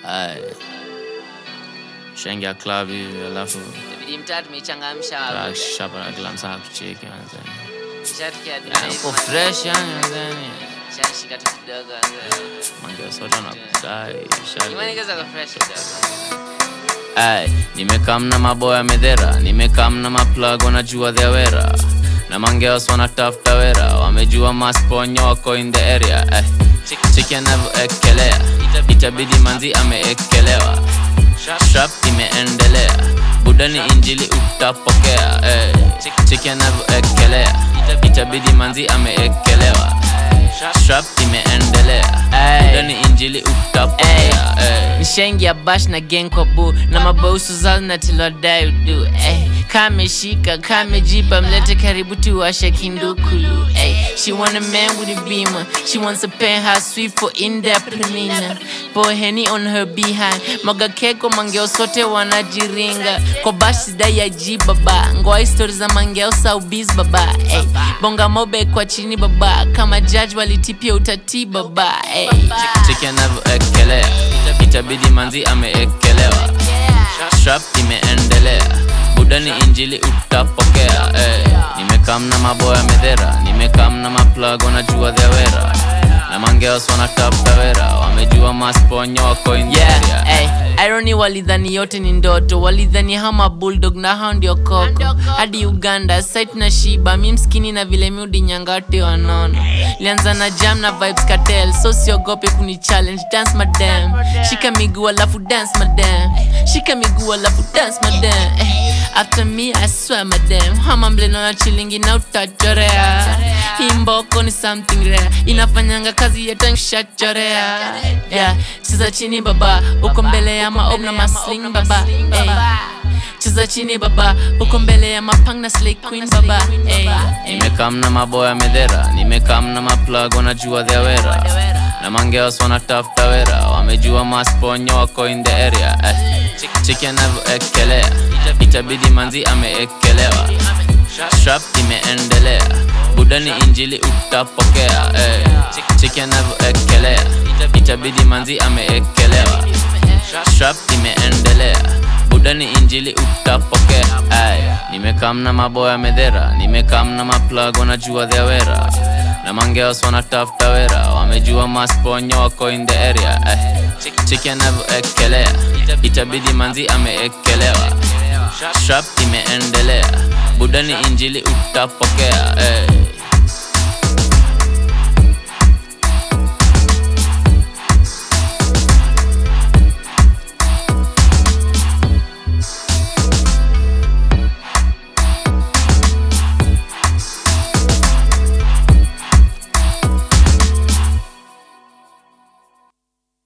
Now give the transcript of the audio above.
Ay. Shengia club hivi alafu Itabidi mtaa tumechangamsha ah, hapo. shapa na kila msaa kucheki manzeni. Shatikia Yani uko fresh yani manzeni. Shashika tu kidogo. mzee. Mange sote wanakudai. shali. Imani kaza kwa fresh kidogo. Ay, nimekam na maboya medhera, nimekam na maplug wanajua their wera na mangeos wanatafuta wera, wamejua masponyo wako in the area. Ay, chiki anavyoekelea, itabidi manzi ameekelewa, strap imeendelea, budani injili utapokea. Ay, chiki anavyoekelea, itabidi manzi ameekelewa, strap imeendelea, budani injili utapokea. Ay. nishaingia bash na gang kwa bu na mabausu zao na tilodai udu eh. kameshika kamejipa mlete karibu tuwashe kindukulu eh. she want a man with a beamer she wants a penthouse suite for indepreneur pour henny on her behind maga keko mangeo sote wanajiringa kwa bash sidai ya ji baba ngoa stori za mangeo saubis baba eh. bonga mobe kwa chini baba kama judge walitipia utati baba eh. chiki anavyoekelea itabidi manzi ameekelewa strap imeendelea budani injili utapokea eh. nimekam na maboya medhera nimekam na maplug wanajua their wera na mangeos wanatafuta wera wamejua masponyo wako in the area. yeah, ay, irony walidhani yote ni ndoto walidhani hama bulldog na hao ndio koko hadi uganda site na shiba mi mskini na vile miudi nyangati wanono lianza na jam na vibes cartel so siogope kuni challenge dance madam shika miguu alafu dance madam shika miguu alafu dance madam eh, after me i swear madam hama mleno na chilingi na utachorea hii mboko ni something rare inafanyanga kazi yetanshachorea yeah. cheza chini baba uko mbele ya maob na masling baba hey. cheza chini baba uko mbele ya mapang na slay queen baba hey. hey. nimekam na maboya medhera nimekam na maplug wanajua their wera na mangeos wanatafuta wera wamejua masponyo wako in the area eh. chiki anavyoekelea itabidi manzi ameekelewa strap imeendelea budani injili utapokea eh. chiki anavyoekelea itabidi manzi ameekelewa strap imeendelea budani injili utapokea Ay, nimekam na maboya medhera nimekam na maplug wanajua their wera na mangeos wanatafuta wera wamejua masponyo wako in the area Ay, chiki anavyoekelea itabidi manzi ameekelewa strap imeendelea budani injili utapokea Ay.